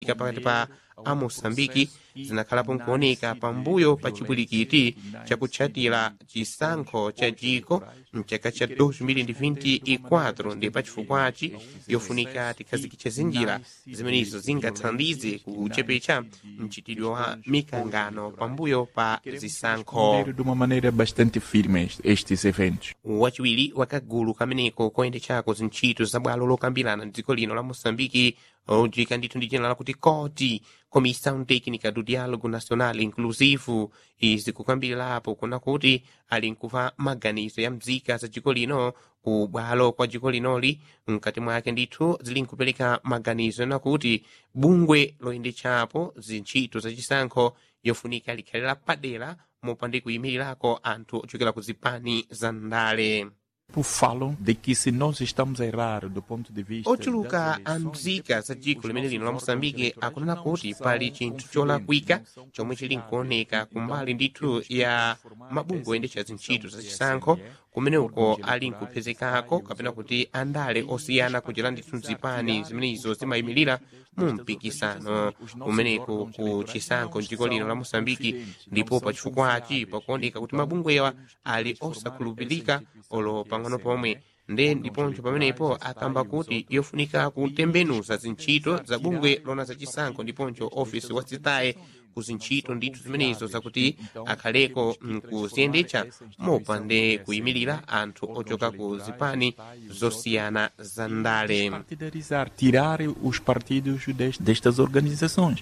pakati pa a moçambike zinakhalapo nkuoneka pambuyo pa chipwirikiti chakutchatira chisankho cha dziko mchaka cha 2024 ndi pachifukwachi yofunika tikhazikitse zinjira zimenezo zingathandize kuchepetsa mchitidwe wa mikangano pambuyo pa zisankho de uma maneira bastante firme est- estes eventos. wachiwiri wakagulu kameneko koyendetsako zintchito za bwalo lokambirana dziko lino la moçambike ojika ndithu ndi dzina lakuti coti comissão técnica do diálogo nacional inclusivo izi kukambirirapo kuna kuti ali nkuva maganizo ya mzika za dziko lino ku bwalo kwa dziko linoli mkati mwake ndithu zili nkupereka maganizo nakuti bungwe loyendetsapo zintchito zachisankho yofunika likhalira padera mopande kuyimirirako anthu ochokera ku zipani za ndale Falam de que se nós estamos a errar do ponto de vista ochuluka das a eleições, mzika za dziko limene lino la moçambike akunena kuti pali chinthu cholakwika chomwe chili nkuoneka kumbali ndithu ya mabungwe oyendetsa zintchito zachisankho kumene uko ali nkupezekako kapena kuti andale osiyana kuchera ndithu mzipani zimenezo zimayimirira mu mpikisano kumeneko ku chisankho mdziko lino la moçambike ndipo pachifukwachi pakuoneka kuti mabungwewa ali osakhulupirika olo pang'ono pomwe nde ndiponso pamenepo akamba kuti yofunika kutembenuza zintchito za bungwe lona zachisankho ndiponso ofisi wacitaye ku zintchito ndithu zimenezo zakuti akhaleko mkuziyendetsa mopande kuyimirira anthu ochoka ku zipani zosiyana za ndale partidarizar, tirar os partidos des- destas organizações.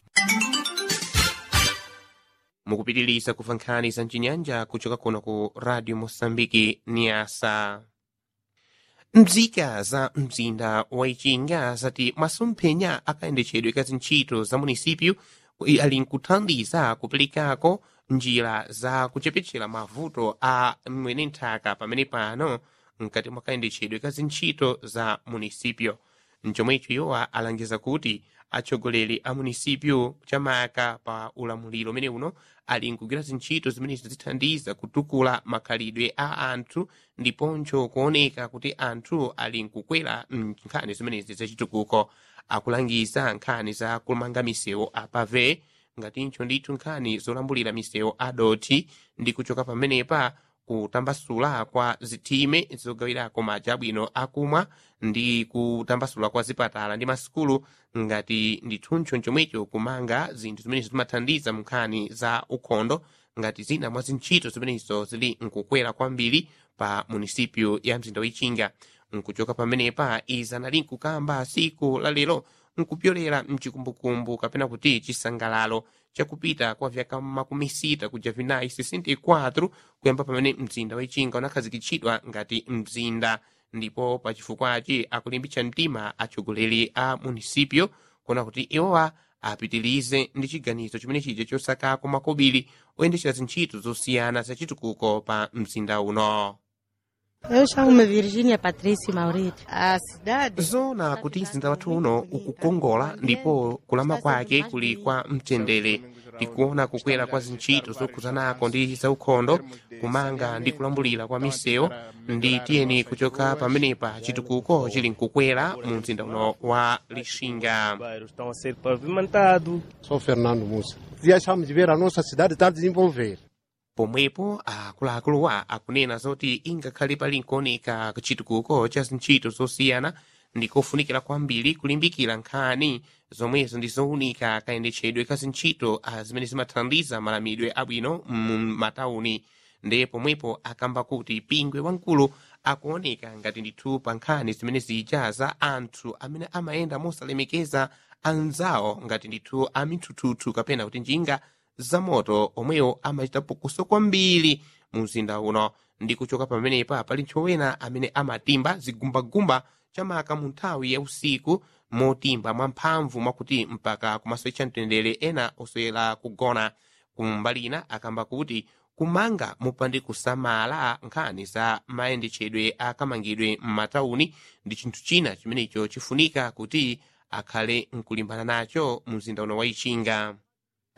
mukupitiriza kumva nkhani za mchinyanja kuchoka kuno ku radio moçambike niasa mzika za mzinda wa ichinga zati masomphenya akayendetsedwe ka zintchito za munisipyu i- ali nkuthandiza kuperekako njira za kuchepetsera mavuto a mwene nthaka pamene pano mkati mwa kayendetsedwe ka zintchito za munisipyo mchomwecho iwowa alangiza kuti atsogoleri a munisipyu chamaka pa ulamuliro umene uno ali nkugwira zintchito zimenezo zithandiza kutukula makhalidwe a anthu ndiponso kuoneka kuti anthu ali nkukwera nkhani zimenezi zachitukuko akulangiza nkhani za kumanga misewu apave ngatinso ndithu nkhani zolambulira misewu adoti ndi kuchoka pamenepa kutambasula kwa zithime zogawirako madzi abwino akumwa ndi kutambasula kwa zipatala ndi masukulu ngati ndithuncho chomwecho kumanga zinthu zimenezo zimathandiza mu nkhani za ukhondo ngati zina mwa zintchito zimenezo zili nkukwera kwambiri pa munisipyu ya mzinda wichinga nkuchoka pamenepa izi anali nkukamba siku la lero nkupyolera mchikumbukumbu kapena kuti chisangalalo chakupita kwa vyaka makumi sita kuja vinayi 64 kuyamba pamene mzinda wichinga unakhazikitsidwa ngati mzinda ndipo pachifukwachi akulimbitsa mtima atsogoleri a munisipyo kuona kuti iwowa apitirize ndi chiganizo chimene chija chosakako makobiri oyendetsera zintchito zosiyana zachitukuko pa mzinda uno Eu chamo-me Virgínia Patrícia Maurito. A cidade. zona kuti mzinda wathu uno ukukongola ndipo kulama kwake kuli kwa mtendere tikuona kukwera kwa zintchito zokhuzanako ndi zaukhondo kumanga ndi kulambulira kwa misewu ndi tiyeni kuchoka pamenepa chitukuko chili nkukwera mu mzinda uno wa lixinga bairros estão a ser pavimentados. Sou Fernando Mussa. E achamos de ver a nossa cidade está a desenvolver. pomwepo akuluakuluwa akunena zoti ingakhale pali nkuoneka chitukuko cha zintchito zosiyana ndikofunikira kwambiri kulimbikira nkhani zomwezo ndi zowunika kayendetsedwe ka zintchito ah, zimene zimathandiza malamidwe abwino mu matauni nde pomwepo akamba kuti pingwe wamkulu akuoneka ngati ndithu pa nkhani zimene zija za anthu amene amayenda mosalemekeza anzawo ngati ndithu amithuthuthu kapena kuti njinga zamoto omwewo amachita phokoso kwambiri mu mzinda uno ndi kuchoka pamenepa pali ntchowena amene amatimba zigumbagumba chamaka mu nthawi ya usiku motimba mwamphamvu mwakuti mpaka kumasowecha mtendere ena oswera kugona kumbali ina akamba kuti kumanga mupande kusamala nkhani za mayendetsedwe akamangidwe m'matauni ndi chinthu china chimenecho chifunika kuti akhale nkulimbana nacho mu mzinda uno wa ichinga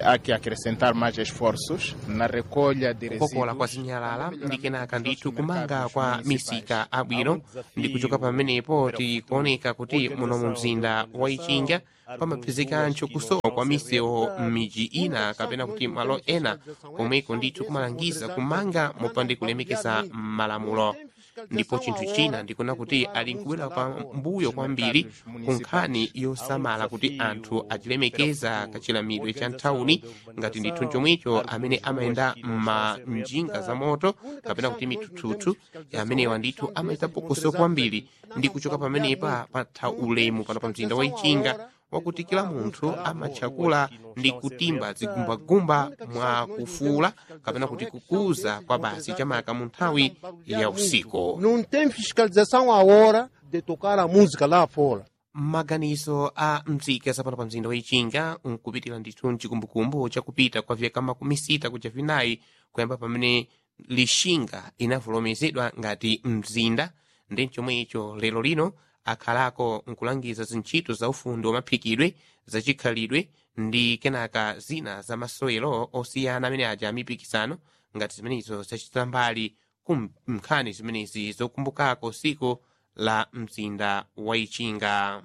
Há que acrescentar mais esforços na recolha de kukokola kwa resíduos. zinyalala ndi kenaka ndithu kumanga kwa misika abwino ndi kuchoka pamenepo tikuoneka kuti muno mu mzinda wa ichinga pamapezekantcho kusowa kwa misewu m'midzi ina kapena kuti malo ena komweko ndithu kumalangiza kumanga mopanda kulemekeza malamulo ndipo chinthu china ndikuona kuti ali nkubwera pa mbuyo kwambiri ku nkhani yosamala kuti anthu achilemekeza kachilamidwe cha nthawuni ngati ndithu chomwecho amene amayenda ma njinga za moto kapena kuti mithuthuthu amenewa ndithu amayita pokoso kwambiri ndi kuchoka pamenepa patha ulemu pano pa mzinda wa ichinga wakuti kila munthu amatchakula ndi kutimba zigumbagumba mwa kufuula kapena kuti kukuza kwa basi chamaka mu nthawi ya usiku Não tem fiscalização a hora de tocar a música lá fora. maganizo a mzika zapano pa mzinda wa ichinga nkupitira ndithu mchikumbukumbu chakupita kwa vyaka makumi sita kuja vinayi kuyamba pamene lixinga inavulomezedwa ngati mzinda ndi chomwecho lero lino akhalako nkulangiza zintchito za ufundi wamaphikidwe zachikhalidwe ndi kenaka zina za masewero osiyana amene aja amipikisano ngati zimenezo zachitira mbali ku nkhani zimenezi zokumbukako siku la mzinda wa ichinga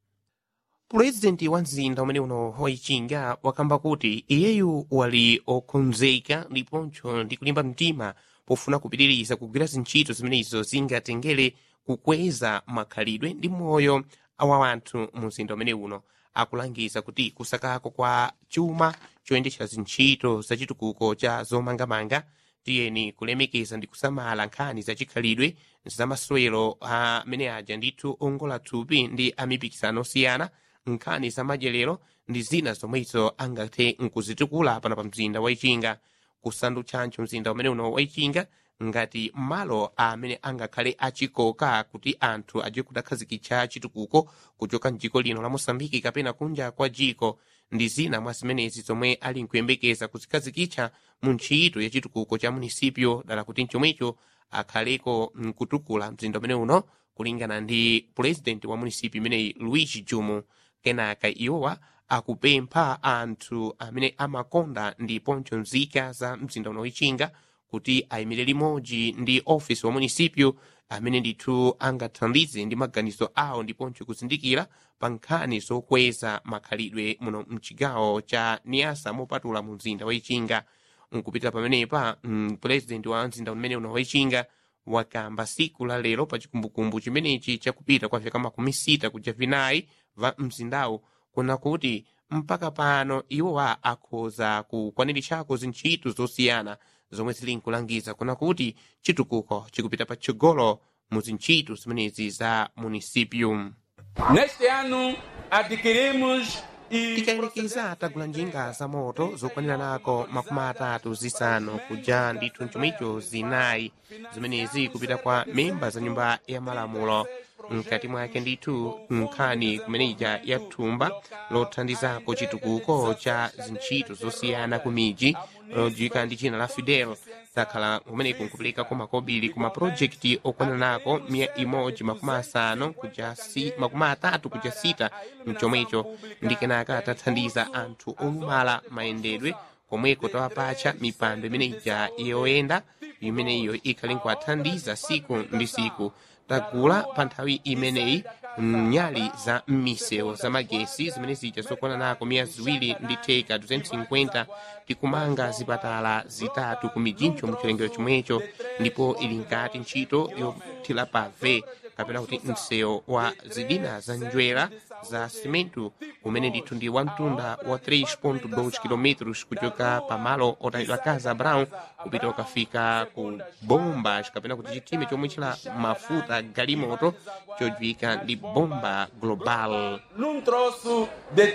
pulezidenti wa mzinda umene uno wa ichinga wakamba kuti iyeyu wali okonzeka ndiponso ndi kulimba mtima pofuna kupitiriza kugwira zintchito zimenezo zingatengere kukweza makhalidwe ndi moyo wa anthu mu mzinda umene uno akulangiza kuti kusakako kwa chuma choyendetsa zintchito zachitukuko cha zomangamanga tiyeni kulemekeza ndi kusamala nkhani zachikhalidwe zamasewero amene aja ndithu ongola thupi ndi amipikisano osiyana nkhani zamadyerero ndi zina zomwezo angathe nkuzitukula pano pa mzinda wa ichinga kusandutsancho mzinda umene uno wa ichinga ngati malo amene angakhale achikoka kuti anthu aje kudakhazikitsa chitukuko kuchoka mdziko lino la mosambiki kapena kunja kwa dziko ndi zina mwa zimenezi zomwe ali nkuyembekeza kuzikhazikitsa mu ntchito ya chitukuko cha munisipyo dala kuti mchomwecho akhaleko nkutukula mzinda umene uno kulingana ndi pulezidenti wa munisipyo imeneyi luigi jumu kenaka iwowa akupempha anthu amene amakonda ndiponso nzika za mzinda uno wichinga kuti ayimire limodzi ndi ofisi wa munisipyo amene ndithu angathandize ndi maganizo awo ndiponso kuzindikira pa nkhani zokweza makhalidwe muno mchigawo cha niasa mopatula mu mzinda wa ichinga nkupitira pamenepa mpulezidenti wa mzinda umene uno wa ichinga wakamba siku la lero pa chikumbukumbu chimenechi chakupita kwa vyaka makumi sita kuja vinayi va mzindawu kuna kuti mpaka pano iwowa akhoza kukwaniritsako zintchito zosiyana zomwe zili nkulangiza kuna kuti chitukuko chikupita patsogolo mu zintchito zimenezi za munisipyo Neste ano, adquirimos e tikayelekeza tagula njinga za moto zokwanira nako makumi atatu zisanu kuja ndithu mchomicho zinayi zimenezi kupita kwa memba za nyumba ya malamulo mkati mwake ndithu nkhani kumeneja ya thumba lothandizako chitukuko cha zintchito zosiyana ku miji lodziwika ndi china la fidel zakhala kumeneko nkupeleka kwa makobiri ku mapulojekiti okwanira nako miya imodzi makumi asanu kuja si, makumi atatu kuja sita mchomwecho ndi kenaka tathandiza anthu olumala mayendedwe komweko tawapatcha mipando imene ija yoyenda imeneyo ikhali nkuwathandiza siku ndi siku tagula pa nthawi imeneyi nyali za m'misewu za magesi zimene zija zokwana nako miya ziwiri ndi theka 250 tikumanga zipatala zitatu ku mijincho mu chilengero chomwecho ndipo ili nkati ntchito yothira pave kapena kuti msewu wa zidina za njwera za simentu umene ndithu ndi wamtunda wa 3.2 km kuchoka pamalo otayidwa casa brown kupita ukafika ku bomba kapena kuti chitime chomwe chila mafuta galimoto chodziwika ndi bomba global num troço de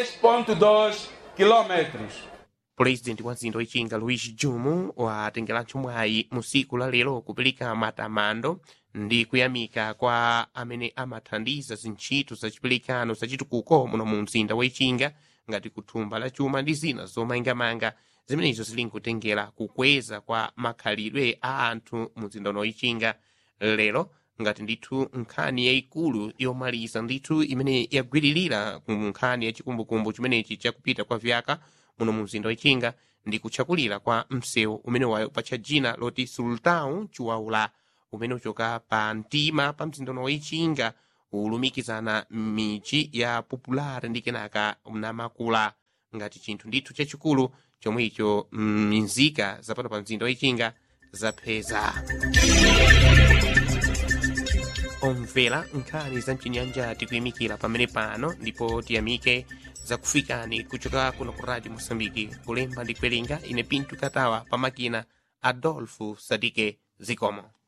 3,2 quilômetros. pulezidenti wa mzinda wichinga luis jumu watengeranso mwayi mu siku la lero kupeleka matamando ndi kuyamika kwa amene amathandiza zintchito zachiperekano zachitukuko muno mu mzinda wa ichinga ngati kuthumba la chuma ndi zina zomangamanga zimenezo zili nkutengera kukweza kwa makhalidwe a anthu mu mzinda uno wichinga lero ngati ndithu nkhani yayikulu yomaliza ndithu imene yagwiririra ku nkhani yachikumbukumbu chimenechi chakupita kwa vyaka muno mu mzinda wachinga ndi kutchakulira kwa msewu umene wapatcha dzina loti sultão chiwaula umene uchoka pa mtima pa mzinda uno wachinga ulumikizana m'midzi ya popular ndi kenaka namakula ngati chinthu ndithu chachikulu chomwe icho mzinzika zapano pa mzinda wachinga zapeza omvera nkhani za mchinyanja tikuyimikira pamene pano ndipo tiyamike zakufikani kuchoka kuno ku radio mosambiki kulemba ndi kuwerenga ine pintu katawa pamakina adolfo sadike zikomo